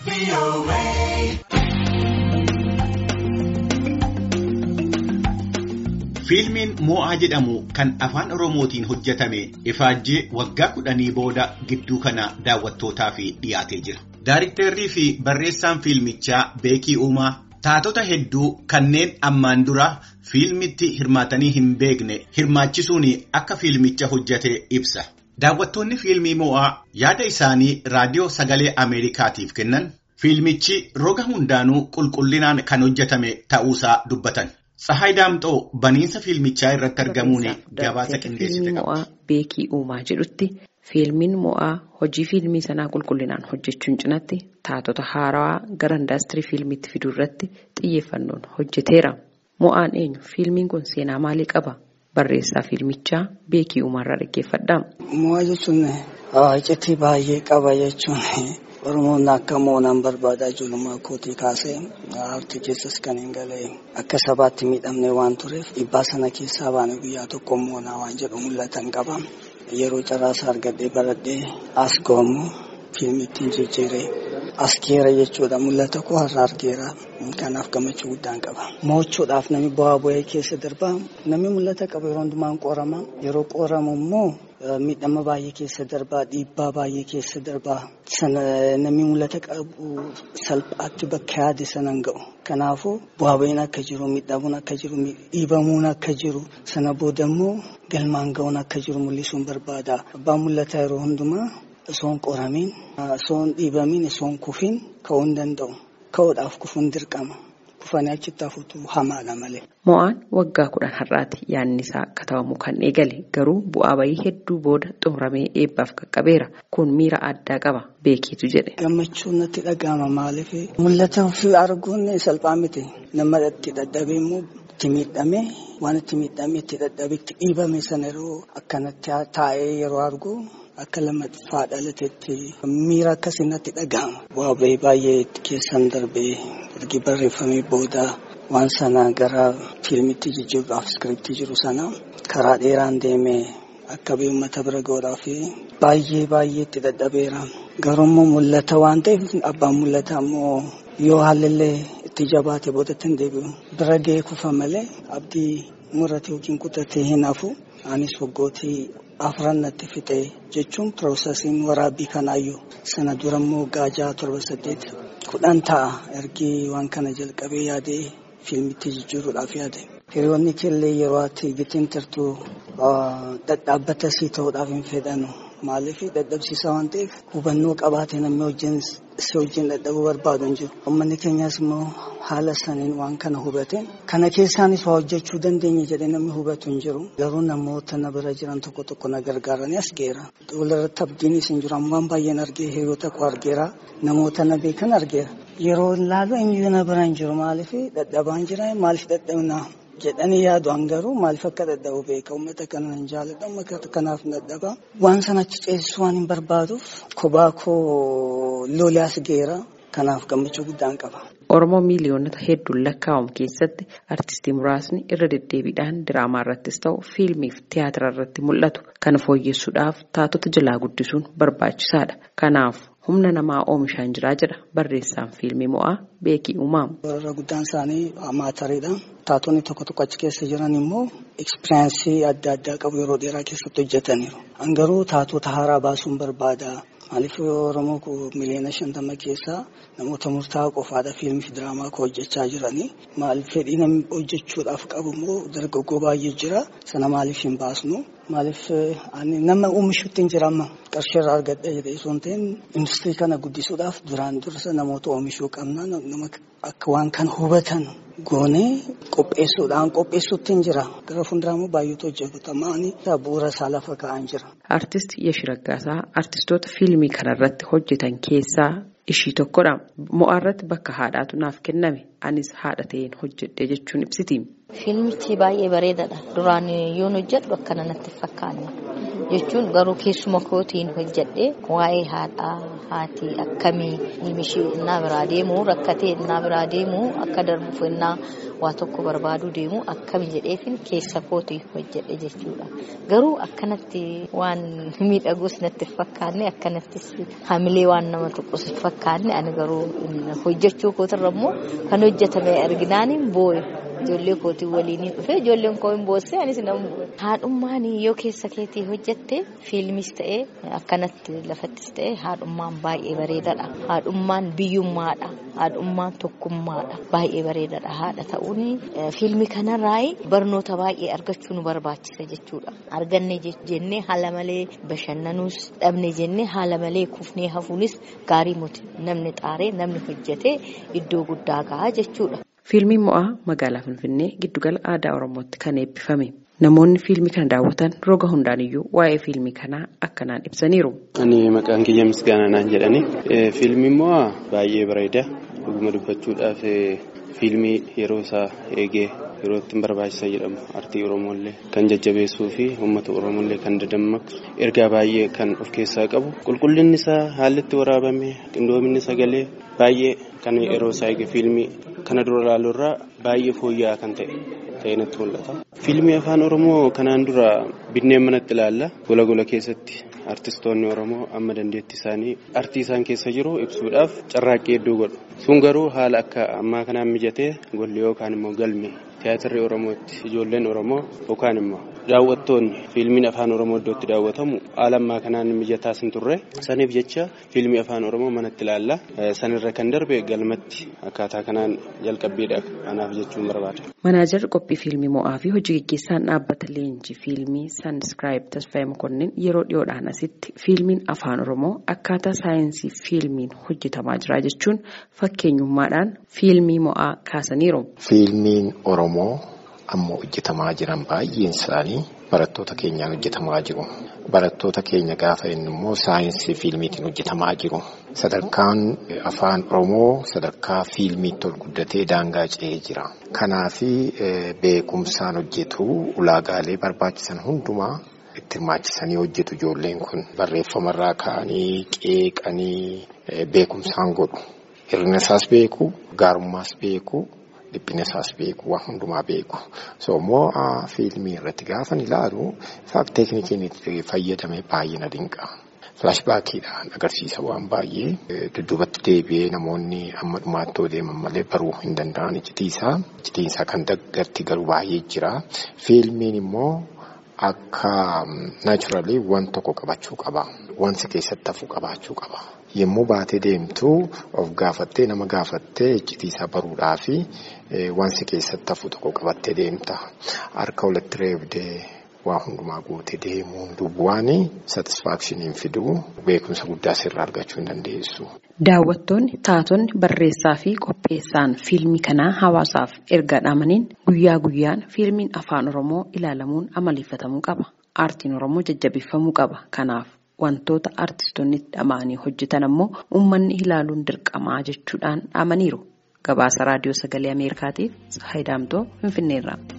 Fiilmiin Mo'aa jedhamu kan afaan Oromootiin hojjetame ifaajjii waggaa kudhanii booda gidduu kana daawwattootaaf dhiyaatee jira. Daariktarrii fi barreessaan fiilmichaa Beekii Uumaa taatota hedduu kanneen ammaan dura fiilmitti hirmaatanii hin beekne hirmaachisuun akka fiilmicha hojjete ibsa. Daawwattoonni fiilmii Mo'aa yaada isaanii raadiyoo sagalee Ameerikaatiif kennan fiilmichi roga hundaanuu qulqullinaan kan hojjetame ta'uusaa dubbatan. Tsahaay Daamxoo baniinsa fiilmichaa irratti argamuun gabaasa qindeessite mo'aa beekii uumaa jedhutti fiilmiin mo'aa hojii fiilmii sanaa qulqullinaan hojjechuun cinatti taatota haarawaa gara indaastirii fiilmiitti fiduu irratti xiyyeeffannoon hojjeteera. Mo'aan eenyu fiilmiin kun seenaa maalii qaba? Barreessaa fiilmichaa beekii uumaarraa dhaggeeffadha. Mo'aa jechuun iccitii baay'ee qaba jechuun. Oromoon akka moonaan barbaadaa ijoollummaa kootii kaasee aartii keessas kan hin galee akka sabaatti miidhamne waan tureef dhiibbaa sana keessaa baane guyyaa tokko moonaa waan jedhu mul'atan qaba. Yeroo carraasaa argadhee baradhee as ga'amu fiilmittiin jijjiiree as geera jechuudha mul'ata koo har'a argeera kanaaf gammachuu guddaan qaba. Mo'achuudhaaf namni bu'aa bu'ee keessa darbaa namni mul'ata qabu yeroo hundumaan qorama yeroo qoramu immoo miidhama baay'ee keessa darbaa dhiibbaa baay'ee keessa darbaa sana namni mul'ata qabu salphaatti bakka yaade sanan ga'u. Kanaafuu bu'aa bu'iin akka jiru miidhamuun akka jiru dhiibamuun akka jiru sana booda immoo galmaan ga'uun akka jiru mul'isuun barbaada. Abbaan mul'ata yeroo hundumaa osoon qoramiin osoon dhiibamiin osoon kufiin ka'uu hin danda'u. Ka'uudhaaf kufuun dirqama. Kufanii achitti hafuutu hamaadha malee. Mo'aan waggaa kudhan har'aati yaadni isaa akka ta'amu kan eegale garuu bu'aa bayii hedduu booda xumuramee eebbaaf qaqqabeera kun miira addaa qaba beekiitu jedhe. Gammachuun natti dhaga'ama maaliif mul'ata ofii arguun salphaa miti nama itti dadhabee immoo itti miidhamee waan itti miidhamee itti dadhabee itti dhiibame sana yeroo akkanatti taa'ee yeroo argu. Akka lammaffaa dhalateetti miira akkasii natti dhaga'ama. Bu'aa bahii baay'ee keessan darbee ergi barreeffamee booda waan sana gara fiilmitti jijjiiruudhaaf iskiriptii jiru sana karaa dheeraan deemee akka uummata bira ga'uudhaaf baay'ee baay'ee itti dadhabeera. Garuu immoo mul'ata waan ta'eef abbaan mul'ata immoo yoo haalillee itti jabaate boodatti hin deebi'u. Bira ga'ee kufa malee abdii murate yookiin kutatee hin hafu. Anis waggootii afran natti fixe jechuun piroosesiin waraabbii kanaayyuu sana dura immoo gaajaa torba saddeet kudhan ta'a ergi waan kana jalqabee yaadee fiilmitti jijjiiruudhaaf yaade. Hiriyoonni keellee yeroo ati bitiin turtu dhadhaabbata sii ta'uudhaaf hin fedhanu. Maaliif dadhabsiisaa waan ta'eef hubannoo qabaate namni wajjin si wajjin dadhabuu barbaadu hin jiru. Uummanni keenyas immoo haala saniin waan kana hubate kana keessaanis waa hojjechuu dandeenya jedhee namni hubatu hin jiru. Garuu namoota na bira jiran tokko tokko na gargaaranii as geera. Walirratti abdiinis hin jiru. Ammaan baay'een argee hiriyoota koo argeera. Namoota na beekan argeera. Yeroo ilaalu eenyu na bira hin jiru. Maaliif dadhabaan jira maaliif dadhabnaa? jedhanii yaadu garuu maaliif akka dadhabu beeka uummata kana hin jaalladha uummata kanaaf dadhaba waan sana achi ceesisuu waan hin barbaaduuf kophaa koo loliyaas geera kanaaf gammachuu guddaan qaba. Oromoo miiliyoonota hedduun lakkaa'amu keessatti artistii muraasni irra deddeebiidhaan diraamaa irrattis ta'u fiilmiif tiyaatira irratti mul'atu kana fooyyessuudhaaf taatota jalaa guddisuun barbaachisaadha. Kanaaf humna namaa oomishaan jiraa jedha barreessaan fiilmii mo'aa beekii uumamu. Warra guddaan isaanii maatariidha. Taatonni tokko tokko achi keessa jiran immoo ekspiriyaansii adda addaa qabu yeroo dheeraa keessatti hojjetaniiru. Garuu taatota haaraa baasuun barbaada. Maaliif Oromoo miliyoona shantama keessaa namoota murtaa'aa qofaadha fiilmii fi diraamaa koo hojjechaa jiranii. Maaliif fedhii namni hojjechuudhaaf qabu immoo dargaggoo baay'ee jira. Sana maaliif hin baasnu? Maaliif nama oomishuutti hin jiramma qarshii irraa argadha jedhee osoo hin ta'in industirii kana guddisuudhaaf duraan dursa namoota oomishuu qabna. Nama akka waan kana hubatan goonee qopheessuudhaan qopheessuutti hin jira. Gara fuulduraa immoo baay'eetu hojjetamaanii bu'uura isaa lafa kaa'an jira. Artist Yeshi Raggaasaa artistoota fiilmii kanarratti hojjetan keessaa ishii tokkodha. Mo'aa irratti bakka haadhaatu naaf kenname. Anis haadha ta'een hojjedhe jechuun ibsiti. Fiilmichi baay'ee bareedaadha. Duraan yoon hojjedhu akkana natti fakkaanne. jechuun garuu keessuma kootiin hojjedhe waa'ee haadhaa haati akkamii nimishii innaa biraa deemu rakkatee innaa biraa deemu akka darbuuf innaa waa tokko barbaaduu deemu akkami jedheefin keessa kootii hojjedhe jechuudha. Garuu akkanatti waan miidhagus natti fakkaanne akkanattis hamilee waan nama tuqus fakkaanne ani garuu hojjechuu kootirra immoo kan hojjetame arginaan booye. Ijoollee kootii waliin dhufee ijoolleen koo hin boossee anis nan bu'e. Haadhummaan yoo keessa keetii hojjette fiilmis ta'ee akkanatti lafattis ta'ee haadhummaan baay'ee bareedaadha. Haadhummaan biyyummaadha. Haadhummaan tokkummaadha. Baay'ee bareedaadha. Haadha ta'uun fiilmi kanarraa barnoota baay'ee argachuu nu barbaachisa jechuudha. Arganne jennee haala malee bashannanuus dhabne jennee haala malee kufnee hafuunis gaarii muti namni xaaree namni hojjetee iddoo guddaa gahaa jechuudha. Fiilmiin mo'aa magaalaa Finfinnee giddugala aadaa Oromootti kan eebbifame. Namoonni fiilmii kana daawwatan roga hundaaniyyuu waa'ee fiilmii kanaa akkanaan ibsaniiru. Ani maqaan kiyya misgaanaa naan jedhani. Fiilmiin mo'aa baay'ee bareeda. Dhuguma dubbachuudhaaf fiilmii yeroo isaa eegee yeroo ittiin barbaachisa jedhamu artii Oromooillee kan jajjabeessuu fi uummata Oromooillee kan dadammaqsu ergaa baay'ee kan of keessaa qabu qulqullinni isaa haalli itti waraabame qindoominni sagalee baay'ee kan yeroo isaa eege fiilmii kana dura ilaaluu irraa baay'ee fooyya'aa kan ta'e ta'ee natti mul'ata. Fiilmii afaan Oromoo kanaan dura binneen manatti ilaalla gola gola keessatti artistoonni Oromoo amma dandeettii isaanii artii isaan keessa jiru ibsuudhaaf carraaqqii hedduu godhu. Sun garuu haala akka ammaa kanaan mijatee golli yookaan immoo galme tiyaatirri Oromootti ijoolleen Oromoo yookaan immoo daawwattoonni fiilmiin afaan Oromoo iddootti daawwatamu haala ammaa kanaan mijataas hin turre saniif jecha fiilmii afaan Oromoo manatti ilaalla sanirra kan darbe galmatti akkaataa kanaan jalqabbiidha anaaf jechuun barbaada. Manaajarri qophii fiilmii mo'aa fi hojii gaggeessaan dhaabbata leenjii fiilmii Sanskiraayib Tasfaayee Mokonnin yeroo dhiyoodhaan asitti fiilmiin afaan Oromoo akkaataa saayinsii fiilmiin hojjetamaa jira jechuun fakkeenyummaadhaan fiilmii mo'aa kaasaniiru. Fiilmiin Oromoo ammoo hojjetamaa jiran baay'een isaanii barattoota keenyaan hojjetamaa jiru. Barattoota keenya gaafa inni immoo saayinsii fiilmiitiin hojjetamaa jiru. Sadarkaan afaan Oromoo sadarkaa fiilmiitti ol guddatee daangaa ce'ee jira. Kanaafi beekumsaan hojjetu ulaagaalee barbaachisan hundumaa itti hirmaachisanii hojjetu ijoolleen kun barreeffamarraa ka'anii qeeqanii beekumsaan godhu. Hir'ina isaas beeku, gaarummaas beeku. dhiphina isaas beeku waan hundumaa beeku so immoo fiilmii irratti gaafan ilaalu faak teeknikiin itti fayyadame baay'ee na dinqa. Filaashbaakiidhaan agarsiisa waan baay'ee dudduubatti deebi'ee namoonni amma dhumaatti deeman malee baruu hin danda'an icitiisaa. Icitiinsaa kan daggarti garuu baay'ee jira. Fiilmiin immoo akka naachuraalii waan tokko qabachuu qaba. Wanti keessatti hafu qabaachuu qaba. Yommuu baatee deemtu of gaafattee nama gaafattee icitiisaa baruudhaa fi wanti keessatti hafu tokko qabattee deemta. Harka walitti reebdee waa hundumaa guutee deemuun duwwaan satisfaakshiniin fiduu beekumsa guddaa sirraa argachuu hin dandeessu. Daawwattoonni taatonni barreessaa fi qopheessaan fiilmii kanaa hawaasaaf erga dhaamaniin guyyaa guyyaan fiilmiin afaan Oromoo ilaalamuun amaleeffatamuu qaba. Aartiin Oromoo jajjabeeffamuu qaba. Kanaaf wantoota artistoonni dhama'anii hojjetan ammoo uummanni ilaaluun dirqamaa jechuudhaan dhaamaniiru. Gabaasa raadiyoo sagalee Ameerikaatiif Saayidaamtoo Finfinneerraa.